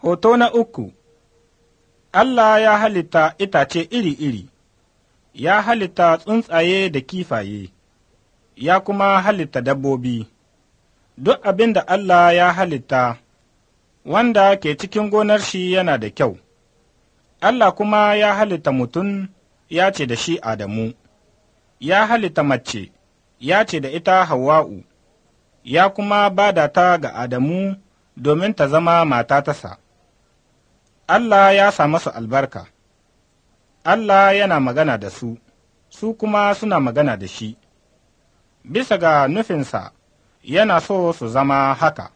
Hoto na uku Allah ya halitta itace iri-iri, ya halitta tsuntsaye da kifaye, ya kuma halitta dabbobi, duk abin da Allah ya halitta wanda ke cikin gonar shi yana da kyau. Allah kuma ya halitta mutum ya ce da shi Adamu, ya halitta mace, ya ce da ita Hawwa'u, ya kuma bada ta ga Adamu domin ta zama mata tasa. Allah ya sa masu albarka, Allah yana magana da su, su kuma suna magana da shi, bisa ga nufinsa yana so su zama haka.